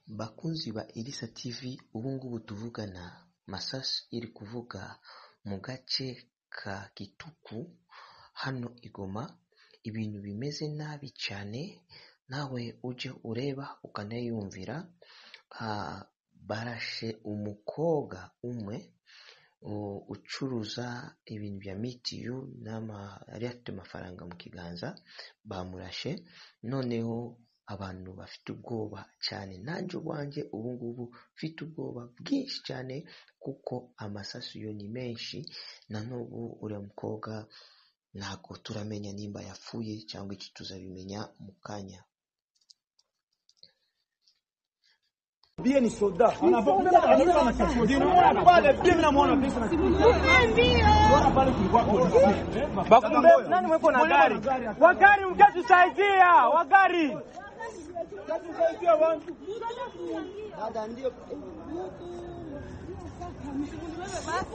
Bakunzi ba Elisa TV ubu ngubu tuvugana Masasu iri kuvuga mu gace ka Kituku hano i Goma ibintu bimeze nabi cyane nawe ujye ureba ukanayumvira barashe umukobwa umwe ucuruza ibintu bya mitiyu yari afite amafaranga mu kiganza bamurashe noneho abantu bafite ubwoba cyane nanjye ubwanjye ubu ngubu mfite ubwoba bwinshi cyane kuko amasasu yo ni menshi na n'ubu uriya mukobwa ntabwo turamenya nimba yapfuye cyangwa iki tuzabimenya mu kanya Bie ni soda. Bakumbe nani mwepo na gari? Wagari mkatusaidia, wagari.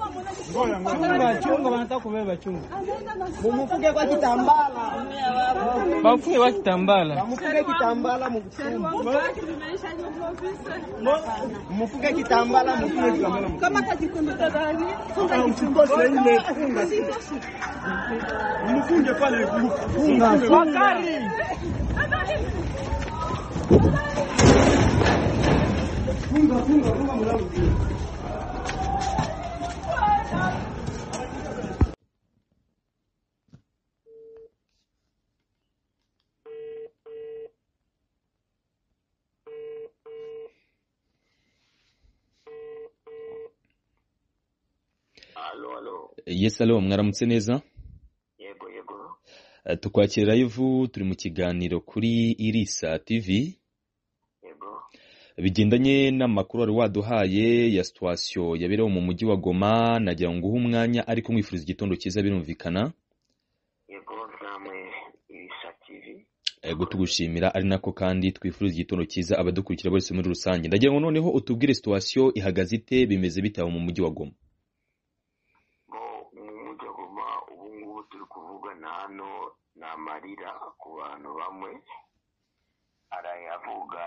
Chunga, chunga, wanataka kubeba chunga. mumufuke kwa kitambala Bafunge wa kitambala. mumufuke kitambala mukusema mumufuke kitambala mufunge kitambala mkose imefunga mfunge pale funga Wagari. Alo, alo. Yes, alo mwaramutse neza Yego, yego. Eh, tukwakira live turi mu kiganiro kuri irisa tv Yego. bigendanye n'amakuru wari waduhaye ya situwasiyo yaberewe mu mujyi wa goma nagira ngo uhe umwanya ariko mwifuriza igitondo cyiza birumvikana Yego, namwe Ibisa TV. ego tugushimira ari nako kandi twifuriza igitondo cyiza abadukurikira bose muri rusange ndagira ngo noneho utubwire situwasiyo ihagaze ite bimeze bite aho mu mujyi wa goma Bo mu mujyi wa Goma ubu ngubu turi kuvugana hano ni amarira ku bantu bamwe. Arayavuga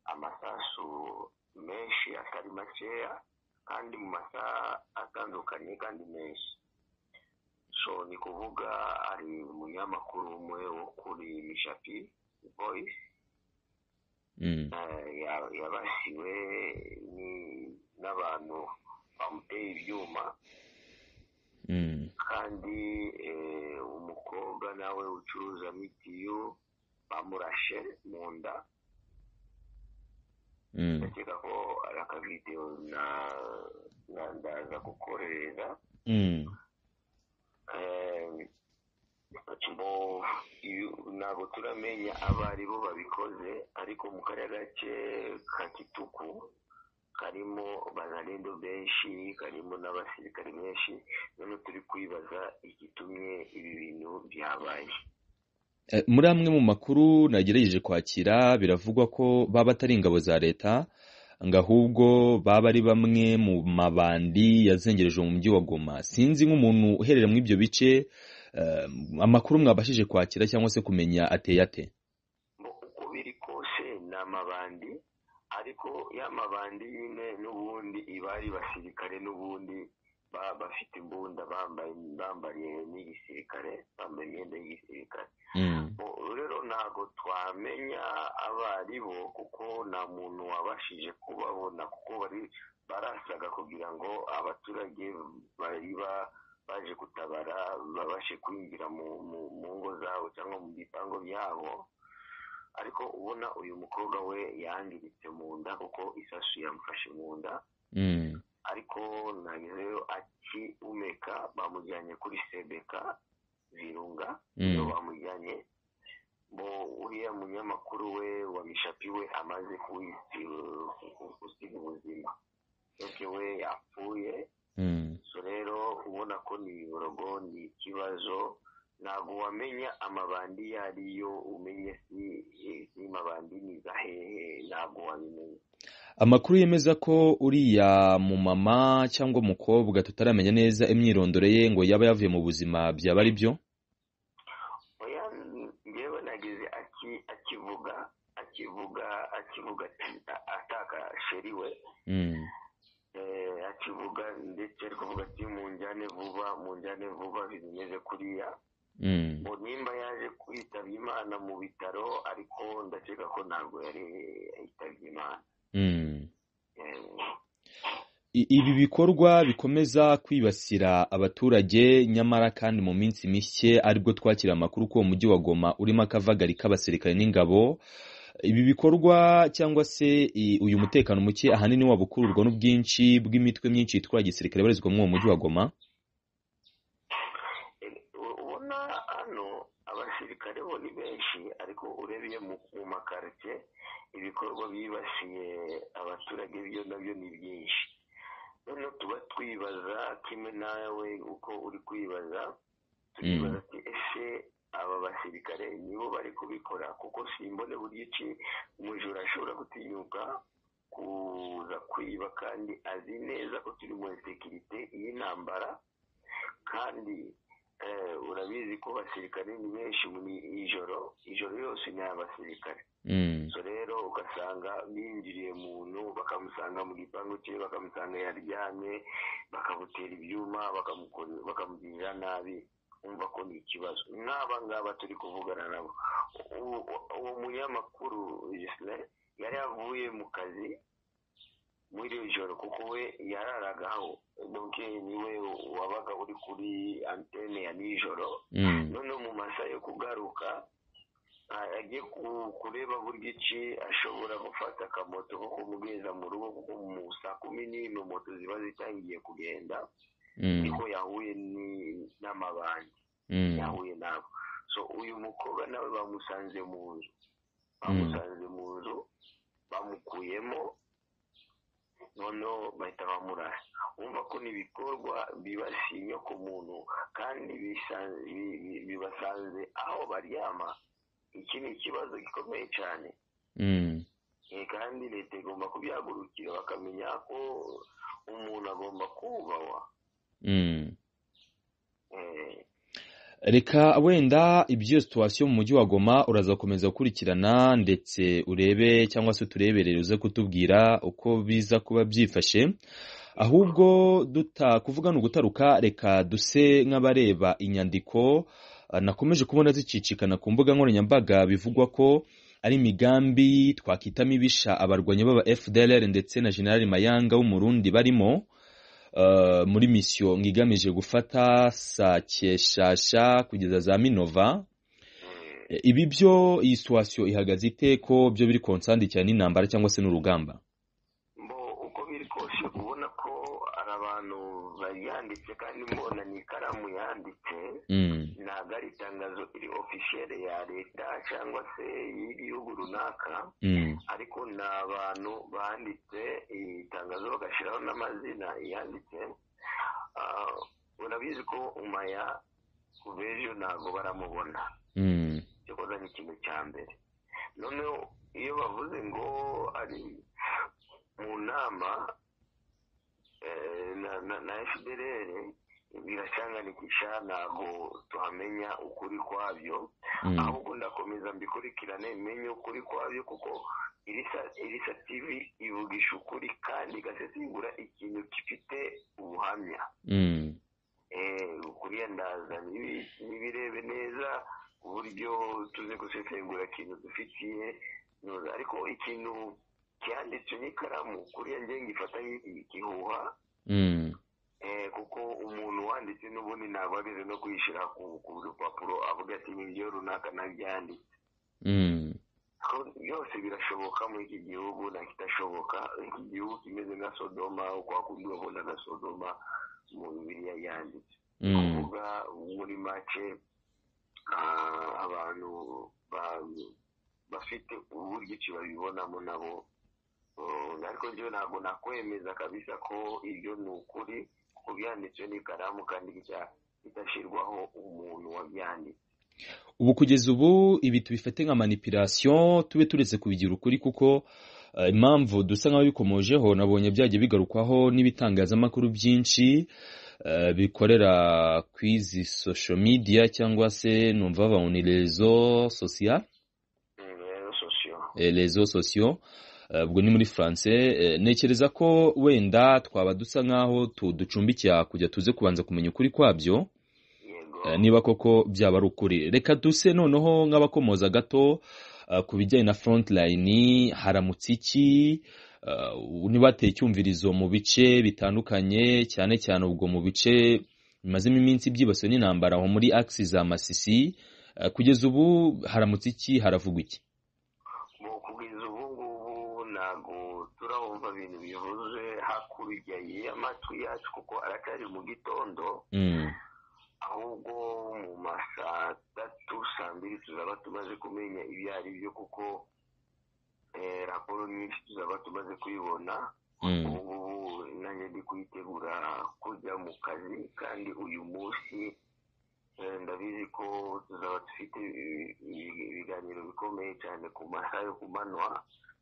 amasasu menshi atari makeya kandi mu masaha atandukanye kandi menshi. So ni kuvuga ari umunyamakuru umwe wo kuri Mishapi Voice Mm. Eh, ya- yabasiwe ni- n'abantu bamuteye ibyuma Mm. kandi eh, umukobwa nawe ucuruza mitiyu bamurashe mu nda Mm. ndakeka ko ari akavidewo na- na- ndaza gukorera Mm. Eh, bo iyo- ntabwo turamenya abo ari bo babikoze ariko mu kariya gace ka kituku karimo banarendo benshi karimo n'abasirikare benshi none turi kwibaza igitumye ibi bintu byabaye Eh, muri amwe mu makuru nagerageje kwakira biravugwa ko baba atari ingabo za leta ngo ahubwo baba ari bamwe mu mabandi yazengereje mu mujyi wa goma sinzi nk'umuntu uherera muri ibyo bice eh, amakuru mwabashije kwakira cyangwa se kumenya ateye ate Ngo uko biri kose ni amabandi ariko ya mabandi nyine n'ubundi iba ari basirikare n'ubundi baba bafite imbunda bambaye bambariye n'igisirikare bambaye imyenda y'igisirikare Mm, Ubu rero ntabwo twamenya abo ari bo kuko nta muntu wabashije kubabona kuko bari barasaga kugira ngo abaturage bari ba- baje gutabara babashe kwinjira mu mu- mu ngo zabo cyangwa mu bipango byabo ariko ubona uyu mukobwa we yangiritse mu nda kuko isasu yamufashe mu nda mm, ariko nagezeyo akihumeka bamujyanye kuri sebeka virunga Mm. iyo bamujyanye bo uriya munyamakuru we wa mishapi we amaze gusiga ubuzima eke we yapfuye mm, so rero ubona ko ni iborogo ni ikibazo ntabwo wamenya amabandi iyo ari yo umenye si si mabandi ni za hehe ntabwo wabimenya amakuru yemeza ko uriya mumama cyangwa umukobwa tutaramenya neza imyirondoro ye ngo yaba yavuye mu buzima byaba ari byo oya njyewe nageze aki akivuga akivuga akivuga ati- a- ataka umuceri we Mm. eh, akivuga ndetse ari kuvuga ati munjyane vuba munjyane vuba bimeze kuriya Mm. ngo nimba yaje kwitaba imana mu bitaro ariko ndakeka ko ntabwo yari yitabye imana Mm. Eh, I- Ibi bikorwa bikomeza kwibasira abaturage nyamara kandi mu minsi mike aribwo twakira amakuru ko uwo mujyi wa Goma urimo akavagari k'abasirikare n'ingabo ibi bikorwa cyangwa se i- uyu mutekano muke ahanini waba ukururwa n'ubwinshi bw'imitwe myinshi yitwara gisirikare ibarizwa muri uwo mujyi wa Goma ubona hano abasirikare bo ni benshi ariko urebye mu mu makarite ibikorwa bibasiye abaturage byo nabyo ni byinshi noneho tuba twibaza kimwe nawe uko uri kwibaza tukibaza ati ese aba basirikare nibo bari kubikora kuko simbone buryo iki umujura ashobora gutinyuka kuza kwiba kandi azi neza ko turi muri sekirite y'intambara kandi eh, urabizi ko abasirikare ni benshi muri ijoro ijoro yose ni abasirikare Mm. so rero ugasanga binjiriye muntu bakamusanga mu gipangu cye bakamusanga yaryamye bakamutera ibyuma bakamuko- bakamugirira nabi umva ko ni ikibazo n'aba ngaba turi kuvugana nabo U- u- uwo munyamakuru Ghislain, yari avuye mu kazi muri iri joro kuko we yararagaho donc niwe wabaga uri kuri antene ya nijoro Mm. noneho mu masaha yo kugaruka a- agiye ku- kureba buryo iki ashobora gufata akamoto ko kumugeza mu rugo kuko mu saa kumi n'imwe moto ziba zitangiye kugenda Mm. niko yahuye ni- n'amabandi Mm. yahuye nabo so uyu mukobwa nawe bamusanze mu nzu bamusanze mu nzu bamukuyemo noneho bahita bamurasa wumva ko ni ibikorwa bibasiye inyoko muntu kandi bisa- bi- bi- bibasanze aho baryama iki ni ikibazo gikomeye cyane Mm. Eh, kandi leta igomba kubyagurukira bakamenya ko umuntu agomba kubahwa Mm. Eh, reka wenda ibyo situwasiyo mu mujyi wa goma uraza gukomeza gukurikirana ndetse urebe cyangwa se utureberere uze kutubwira uko biza kuba byifashe ahubwo duta kuvuga ni ugutaruka reka duse nk'abareba inyandiko eh, nakomeje kubona zicicikana ku mbuga nkoranyambaga bivugwa ko ari imigambi twakwita mibisha abarwanyi b'aba fdlr ndetse na generali mayanga w'umurundi barimo eh, muri misiyo ngigamije gufata sakeshasha kugeza za minova eh, Eh, ibi byo iyi situwasiyo ihagaze ite ko byo biri konsandi cyane n'intambara cyangwa se n'urugamba mbo uko biri kose ubona ko hari abantu bayanditse kandi mbona ni ikaramu yanditse Mm, ntabwo ari itangazo iri ofisiyere ya leta cyangwa se y'igihugu runaka mm, ariko ni abantu banditse itangazo bagashyiraho n'amazina yanditse Ah, urabizi ko umaya kuva ejo ntabwo baramubona mm, icyo koza ni ikintu cya mbere noneho iyo bavuze ngo ari mu nama eh, na- na- na fdr biracanganikisha ntabwo tuhamenya ukuri kwabyo mm, ahubwo ndakomeza mbikurikirane menye ukuri kwabyo kuko irisa irisa tv ivugisha ukuri kandi igasesengura ikintu gifite ubuhamya mm, eh, kuriya ndaza nibi- nibirebe neza uburyo tuze gusesengura ikintu dufitiye noza ariko ikintu cyanditswe n'ikaramu kuriya njye ngifata nk'iki- igihuha mm, eh, kuko umuntu wanditse n'ubundi ntabwo ageze no kuyishyira ku ku rupapuro avuga ati ni byo runaka nabyanditse mm, ko byose birashoboka muri iki gihugu nta kitashoboka iki gihugu kimeze nka sodoma kwa kundi wabonaga sodoma mu bibiliya yanditse mm, kuvuga muri make ah, abantu ba- bafite uburyo ki babibonamo nabo Oh, ariko njyewe ntabwo nakwemeza kabisa ko ibyo ni ukuri kuko byanditswe n'ikaramu kandi bica- bidashyirwaho umuntu wabyanditse ubu kugeza ubu ibi tubifate nka manipulation tube turetse kubigira ukuri kuko eh, impamvu dusa nk'aho bikomojeho nabonye byagiye bigarukwaho n'ibitangazamakuru byinshi eh, bikorera ku izi social media cyangwa se numva bavuga ngo ni rezo sosiya Mm, rero sosiyo eh, rezo sosiyo Eh, ubwo ni muri france Eh, ntekereza ko wenda twaba dusa nk'aho tuducumbikira kujya tuze kubanza kumenya ukuri kwabyo yego Eh, niba koko byaba ari ukuri reka duse noneho nk'abakomoza gato eh, ku bijyanye na frontline haramutse iki Eh, niba hateye icyumvirizo mu bice bitandukanye cyane cyane ubwo mu bice bimazemo iminsi byibasiwe n'intambara aho muri axi za masisi Eh, kugeza ubu haramutse iki haravugwa iki mu kugeza ubu ngubu ntabwo turabumva ibintu bivuze hakurya y'amatwi yacu kuko aracyari mu gitondo Mm, ahubwo mu ma saa tatu saa mbiri tuzaba tumaze kumenya ibyo ari byo kuko eh, raporo nyinshi tuzaba tumaze kuyibona mm, ubu ngubu nanjye ndi kuyitegura kujya mu kazi kandi uyu munsi eh, ndabizi ko tuzaba dufite ibi- ibi- ibiganiro bikomeye cyane ku masaha yo kumanywa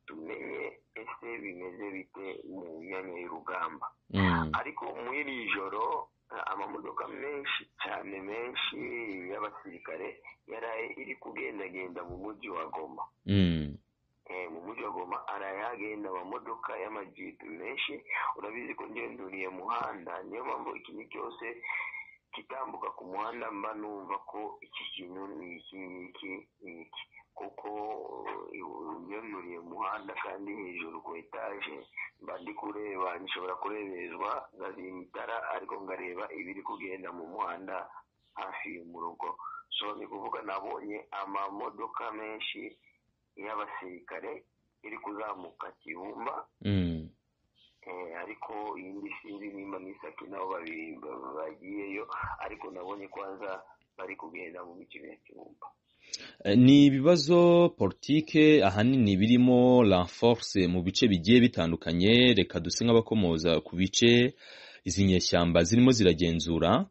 tumenye ese bimeze bite mu myanya y'urugamba mm, ariko muri iri joro eh, amamodoka menshi cyane menshi y'abasirikare yaraye iri kugendagenda mu mujyi wa goma mm, Eh, mu mujyi wa goma arayagenda amamodoka y'amajipe menshi urabizi ko ngenduriye muhanda niyo mpamvu ikintu cyose kitambuka ku muhanda mba numva ko iki kintu ni iki n'iki n'iki kuko eh, ngenduriye muhanda kandi hejuru ku etaje mba ndi kureba nshobora kureberezwa ngazimya itara ariko ngareba ibiri kugenda mu muhanda hafi mu rugo so ni kuvuga nabonye amamodoka menshi y'abasirikare iri kuzamuka kibumba mm, eh, ariko iyindi sinzi nimba n'isaki nabo babiri ba- bagiyeyo ariko nabonye ko haza bari kugenda mu bice bya kibumba Eh, ni ibibazo politike ahanini birimo renforce mu bice bigiye bitandukanye reka duse nk'abakomoza ku bice izi nyeshyamba zirimo ziragenzura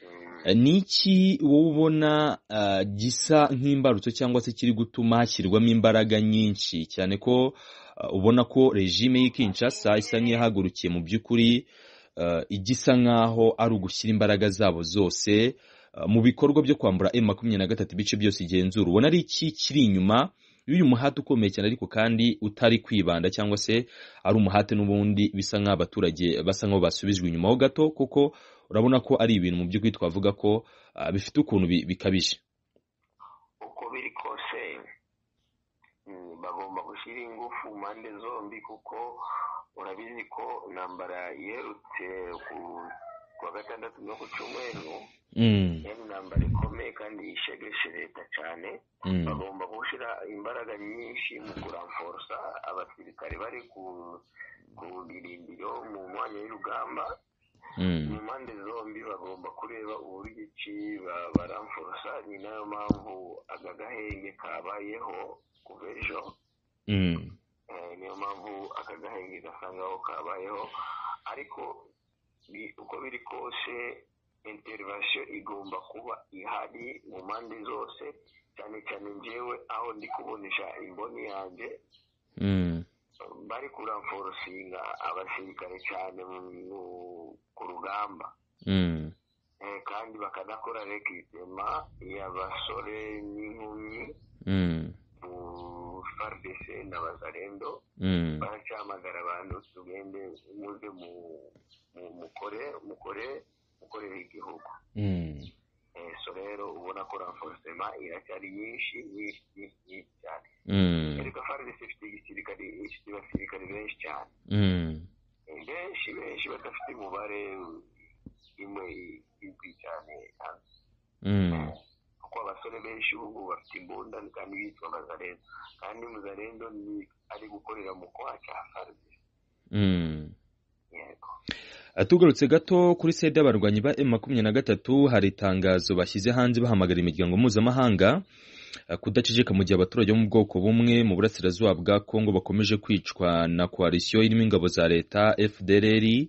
Mm, Eh, ni iki wowe ubona eh, gisa nk'imbarutso cyangwa se kiri gutuma hashyirwamo imbaraga nyinshi cyane ko eh, ubona ko regime y'i Kinshasa isa nk'iyahagurukiye mu by'ukuri eh, igisa nk'aho ari ugushyira imbaraga zabo zose eh, mu bikorwa byo kwambura M makumyabiri na gatatu ibice byose igenzura ubona ari iki kiri inyuma y'uyu muhate ukomeye cyane ariko kandi utari kwibanda cyangwa se ari umuhate n'ubundi bisa nk'aho abaturage basa nk'aho basubijwe inyuma ho gato kuko urabona ko ari ibintu mu by'ukuri twavuga ko ah, bifite ukuntu bi- bikabije uko biri kose mm, bagomba gushyira ingufu mpande zombi kuko urabizi ko intambara yerutse ku kwa gatandatu no ku cyumweru Mm, yari intambara ikomeye kandi ishegeshe leta cyane mm, bagomba gushyira imbaraga nyinshi mu kuramforosa abasirikare bari ku ku birindiro mu mwanya y'urugamba mu mm, mpande zombi bagomba kureba uburyo iki ba- baramforosa ni nayo mpamvu aka gahenge kabayeho kuva ejo mm, Eh, niyo mpamvu aka gahenge gasangaho kabayeho ariko bi- uko biri kose interivasiyo igomba kuba ihari mu mpande zose cyane cyane njyewe aho ndi kubonesha imboni yanjye mm, bari kuramforosinga abasirikare cyane mu- mu- ku rugamba mm, Eh, kandi bakanakora rekitema y'abasore n'inkumi mm, mu FARDC na bazarendo mm, baracyamagara abantu tugende muze mu mu- mukore mukore mukorere igihugu mm. Eh, so rero ubona ko ranforsema iracyari nyinshi nyinshi nyinshi nyinshi cyane Mm, ariko faridesi ifite igisirikare ifite abasirikare benshi cyane mm, Eh, benshi benshi badafite umubare imwe izwi cyane hano mm, kuko abasore benshi ubu bafite imbunda kandi bitwa mazarendo kandi muzarendo ni ari gukorera mu kwaha cya faridesi mm. yego Ah, tugarutse gato kuri sede y'abarwanyi ba M makumyabiri na gatatu hari itangazo bashyize hanze bahamagara imiryango mpuzamahanga ah, kudaceceka mu gihe abaturage bo mu bwoko bumwe mu burasirazuba bwa Kongo bakomeje kwicwa na koalisiyo irimo ingabo za leta FDLR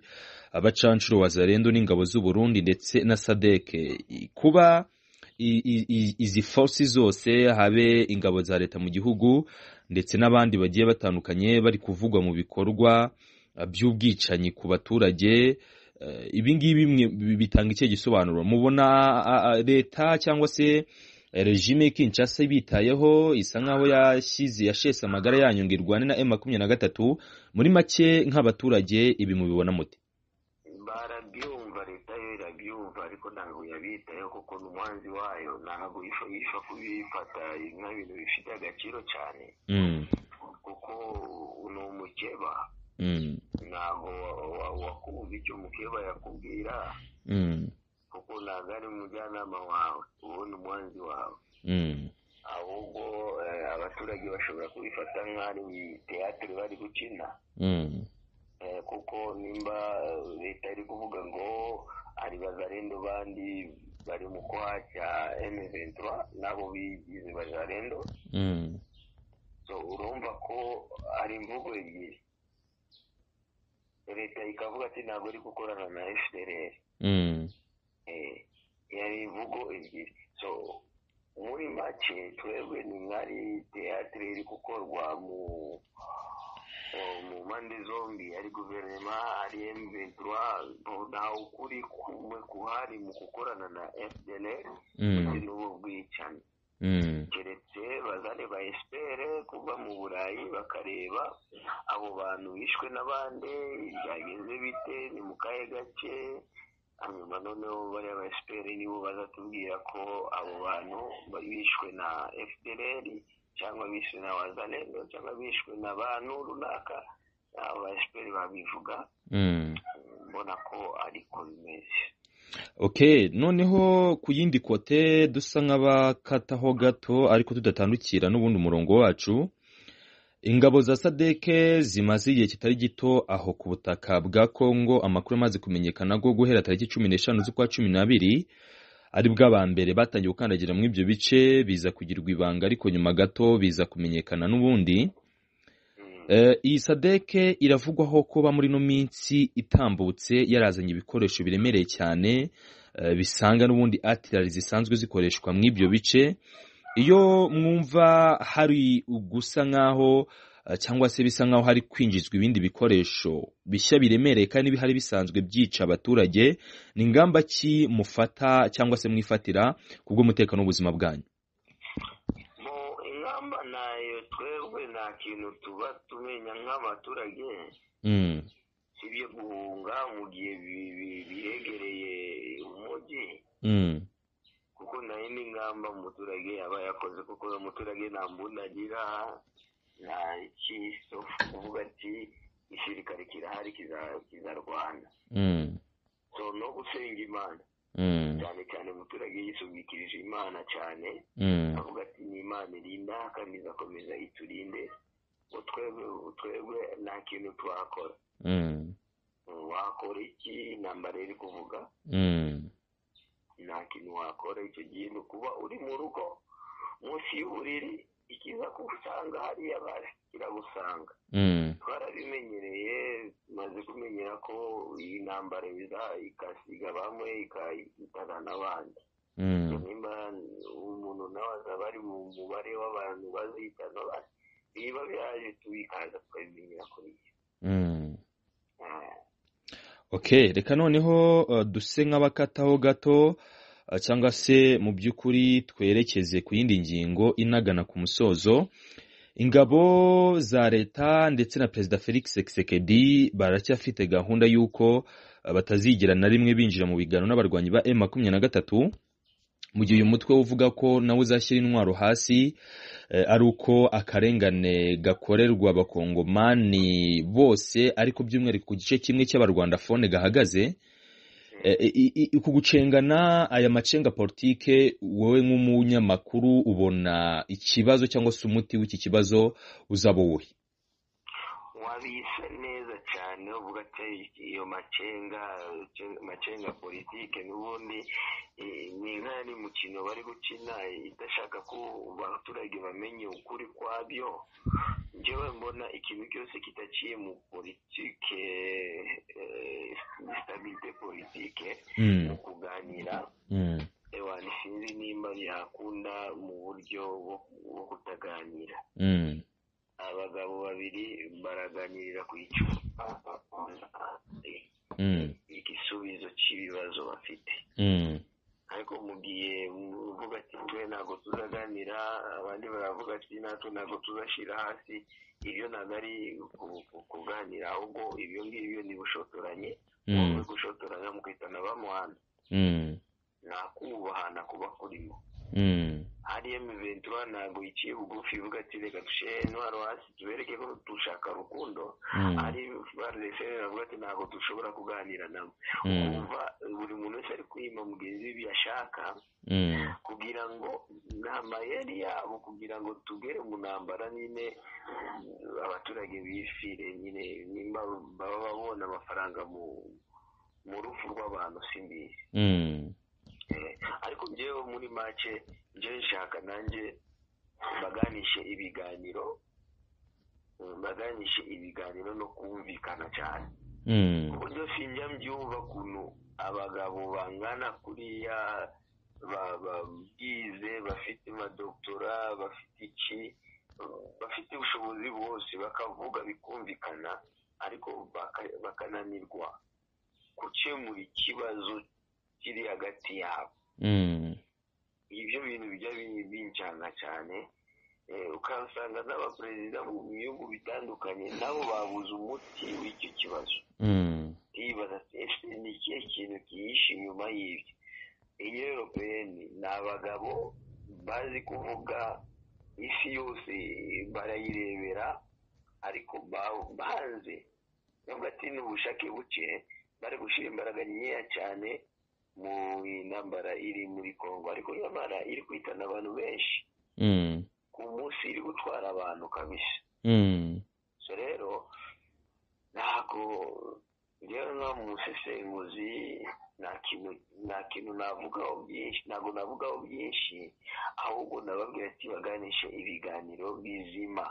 abacanshuro wazarendo n'ingabo z'u Burundi ndetse na SADC I- kuba i- i- i- izi force zose habe ingabo za leta mu gihugu ndetse n'abandi bagiye batandukanye bari kuvugwa mu bikorwa ah, by'ubwicanyi ku baturage eh, ibi ngibi mwe- bi- bitanga ikihe gisobanuro mubona ah, ah, leta cyangwa se regime y'i Kinshasa ibitayeho isa nkaho yashyize yashese amagara yanyu ngo irwane na M makumyabiri na gatatu muri make nk'abaturage ibi mubibona mute barabyumva leta yo irabyumva ariko ntabwo yabitayeho kuko n'umuhanzi wayo ntabwo yifa yifa kubifata nk'ibintu bifite agaciro cyane Mm, kuko ni umukeba mm, ntabwo wakumva icyo umukeba yakubwira mm, kuko ntabwo ari umujyanama wawe uwo ni umuhanzi wawe mm, ahubwo eh, abaturage bashobora kubifata nk'ari mu teatire bari gukina mm, Eh, kuko nimba eh, leta iri kuvuga ngo ari bazarendo bandi bari mu kwaha cya M23 nabo bigize bazarendo mm, so urumva ko ari imvugo ebyiri leta ikavuga ati ntabwo iri gukorana na FDLR mm, Eh, yari imvugo ebyiri so muri make twebwe ni nk'ari teatire iri gukorwa mu o- mu mpande zombi ari guverinoma ari M23 nta ukuri kumwe kuhari mu gukorana na FDLR ndetse mm, n'ubu bwicanyi mm, keretse bazane ba espere kuva mu burayi bakareba abo bantu bishwe n'abandi byagenze bite ni mu kahe gace hanyuma noneho bariya ba espere nibo bazatubwira ko abo bantu ba- bishwe na fdr cyangwa bishwe na wazalendo cyangwa bishwe na bantu runaka abo ba espere babivuga mm. mbona ko ariko bimeze ok noneho ku yindi kote dusa nk'abakataho gato ariko tudatandukira n'ubundi umurongo wacu ingabo za sadeke zimaze igihe kitari gito aho ku butaka bwa kongo amakuru amaze kumenyekana ko guhera tariki cumi n'eshanu z'ukwa cumi n'abiri ari bwo aba mbere batangiye gukandagira muri ibyo bice biza kugirwa ibanga ariko nyuma gato biza kumenyekana n'ubundi Mm. Eh, iyi sadeke iravugwaho kuba muri ino minsi itambutse yarazanye ibikoresho biremereye cyane eh, bisanga n'ubundi atirari zisanzwe zikoreshwa mu ibyo bice iyo mwumva hari gusa nk'aho eh, cyangwa se bisa nk'aho hari kwinjizwa ibindi bikoresho bishya biremereye kandi bihari bisanzwe byica abaturage ni ingamba ki mufata cyangwa se mwifatira kubw'umutekano w'ubuzima bwanyu mu ingamba nayo twebwe nta kintu tuba tumenya nk'abaturage Mm, sibyo guhunga mu gihe bi- bi- bihegereye umujyi mm, kuko nayo ni ingamba umuturage yaba yakoze kuko umuturage nta mbunda agira nta ikisofu kuvuga ati isirikare kirahari kiza- kizarwana mm, so no gusenga imana mm, cyane cyane umuturage yisubikirije imana cyane mm. avuga ati ni imana irinda kandi izakomeza iturinde ngo twebwe twebwe nta kintu twakora Mm, wakora iki intambara iri kuvuga mm, nta kintu wakora icyo gihe ni ukuba uri mu rugo munsi y'uburiri ikiza gusanga hariya bari kiragusanga mm, twarabimenyereye tumaze kumenyera ko iyi ntambara iza ikasiga bamwe ikahitana n'abandi mm, nimba umuntu nawe azaba ari mu mubare w'abantu bazihitana abandi niba biraje tubikaza tukabimenyera kuri iyo mm. ok reka noneho uh, duse nk'abakataho gato uh, cyangwa se mu by'ukuri twerekeze ku yindi ngingo inagana ku musozo ingabo za leta ndetse na perezida felix sekedi baracyafite gahunda y'uko uh, batazigira na rimwe binjira mu biganiro n'abarwanyi ba m makumyabiri na gatatu mu gihe uyu mutwe uvuga ko nawe uzashyira intwaro hasi eh, ari uko akarengane gakorerwa abakongomani bose ariko by'umwihariko ku gice kimwe cy'abarwandafone gahagaze Eh, eh, i- i- uku gucengana aya macenga politike wowe nk'umunyamakuru ubona ikibazo cyangwa se umuti w'iki kibazo uzaba uwuhe wabisa neza cyane uvuga ati iyo macenga macenga politike n'ubundi eh, ni nk'ari mukino bari gukina idashaka ko abaturage bamenye ukuri kwabyo njyewe mbona ikintu cyose kitaciye mu politike eh, stabilite politike mu Mm, kuganira mm, ewa sinzi nimba yakunda mu buryo bwo- bwo kutaganira mm, abagabo babiri baraganirira ku icupa mm, igisubizo cy'ibibazo bafite mm, nka ariko mugiye muvuga ati twe ntabwo tuzaganira abandi baravuga ati natwe ntabwo tuzashyira hasi ibyo ntabwo ari ku- ku- kuganira ahubwo ibyo ngibyo ni bushotoranye wowe gushotoranya mukitana bamuhana nakubahana kuba kurimo ariyemu ventura ntabwo iciye bugufi ivuga ati reka dushyire intwaro hasi tubereke ko dushaka urukundo ari baresere bavuga ati ntabwo dushobora kuganira nabo kumva buri muntu wese ari kwima mugenzi we ibyo ashaka kugira ngo ni amayeri yabo kugira ngo tugere mu ntambara nyine abaturage bifire nyine nimba baba babona amafaranga mu mu rupfu rw'abantu simbizi Eh, ariko njyewe muri make njye nshaka nanjye baganishe ibiganiro eh, baganishe ibiganiro no kumvikana cyane uburyo sinjya mbyumva ukuntu abagabo bangana kuriya ba- babwize bafite amadoktora bafite iki bafite ubushobozi bwose bakavuga bikumvikana ariko baka- bakananirwa gukemura ikibazo kiri hagati yabo ibyo bintu bijya bi- bincana cyane Eh, ukasanga n'abaperezida mu bihugu bitandukanye nabo babuze umuti w'icyo kibazo ndibaza ati ese ni ikihe kintu kihishe inyuma y'ibyo iyi rero peyeni ni abagabo bazi kuvuga isi yose barayirebera ariko ba- banze nubwo ati ni ubushake buke bari gushyira imbaraga nkeya cyane mu ntambara iri muri kongo ariko nyamara iri kwitana abantu benshi ku munsi iri gutwara abantu kabisa so rero ntabwo njyewe nka musesenguzi nta kintu nta kintu navugaho byinshi ntabwo navugaho byinshi ahubwo nababwira ati baganishe ibiganiro bizima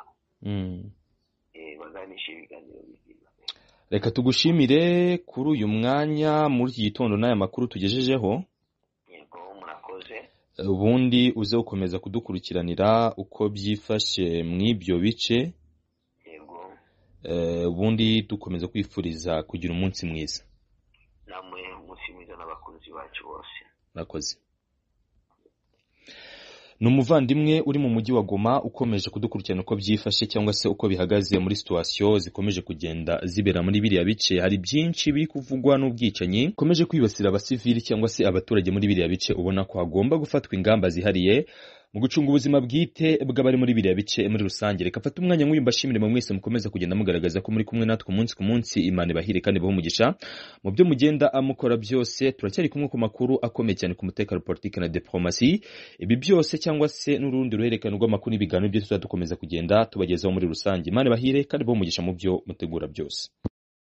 Eh, baganishe ibiganiro bizima reka tugushimire kuri uyu mwanya muri iki gitondo n'aya makuru tugejejeho yego murakoze ubundi uze gukomeza kudukurikiranira uko byifashe mu ibyo bice yego eh, ubundi dukomeza kwifuriza kugira umunsi mwiza namwe umunsi mwiza n'abakunzi bacu bose murakoze ni umuvandimwe uri mu mujyi wa goma ukomeje kudukurikirana uko byifashe cyangwa se uko bihagaze muri situwasiyo zikomeje kugenda zibera muri biriya bice hari byinshi biri kuvugwa n'ubwicanyi bikomeje kwibasira abasivili cyangwa se abaturage muri biriya bice ubona ko hagomba gufatwa ingamba zihariye mu gucunga ubuzima bwite bw'abari muri biriya bice muri rusange reka mfate umwanya nk'uyu mbashimire mwe mwese mukomeza kugenda mugaragaza ko muri kumwe natwe umunsi ku munsi imana ibahire kandi ibahe umugisha mu byo mugenda amukora byose turacyari kumwe ku makuru akomeye cyane ku mutekano politiki na diporomasi ibi byose cyangwa se n'urundi ruhererekane rw'amakuru n'ibiganiro byose tuzadukomeza kugenda tubagezaho muri rusange imana bahire kandi bamugisha mu byo mutegura byose